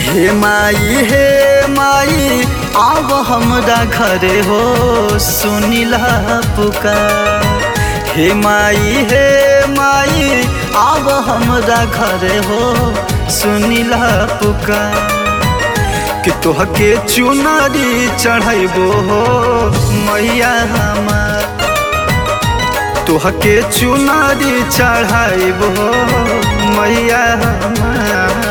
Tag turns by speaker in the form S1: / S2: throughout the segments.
S1: हे माई हे माई आव हमरा घरे हो सुनिला पुकार हे माई हे माई आव हमरा घरे हो सुनिला पुकार कि तोहके चुनरी चढ़ैबो हो मैया हमार तोहके चुनरी चढ़ैबो हो मैया हमार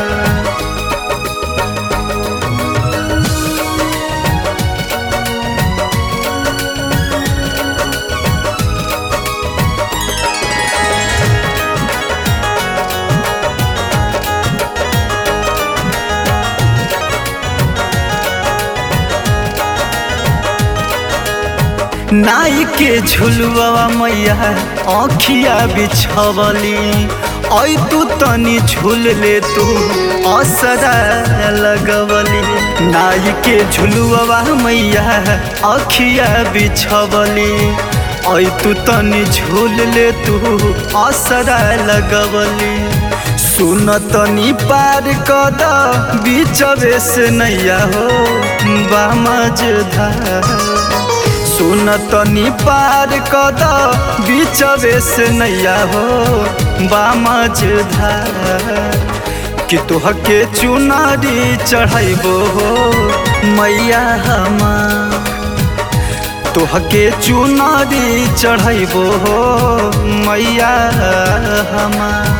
S1: नाई के झुलवा मैया अखिया बिछवली ऐ तू तनी झूल ले तू असरा लगवली नाई के झुलवा मैया अखिया बिछवली ऐ तू तनी झूल ले तू असरा लगवली सुन तनी पार कद बीचवे से नैया हो बामजधार सुन तनी पार कद बीचवे से नैया हो बामज कि तोहके चुनारी चढ़ैबो हो मैया हमार तोहके चुनारी चढ़ैबो हो मैया हमार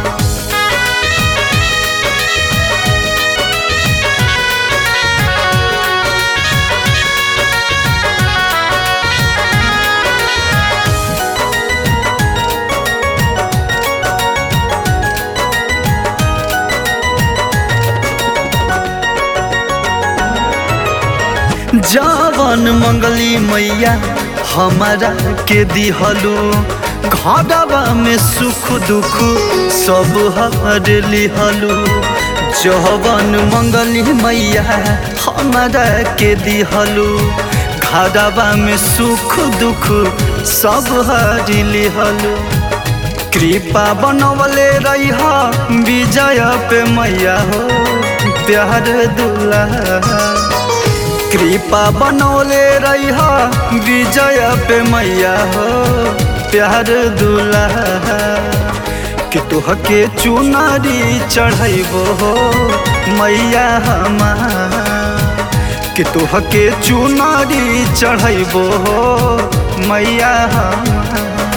S1: जवन मंगली मैया हमारा के दिहलू घरवा में सुख दुख सब हर लिहलू जवन मंगली मैया हमारा के दिहलू घरवा में सुख दुख सब हर लिहलू कृपा बनवले रही विजय पे मैया हो प्यार दुल्हा कृपा बनौले रही विजय पे मैया हो प्यार दुल्हा कि तोहके चुनारी चढ़ैबो हो मैया हमार कि तोहके चुनारी चढ़ैबो हो मैया हमार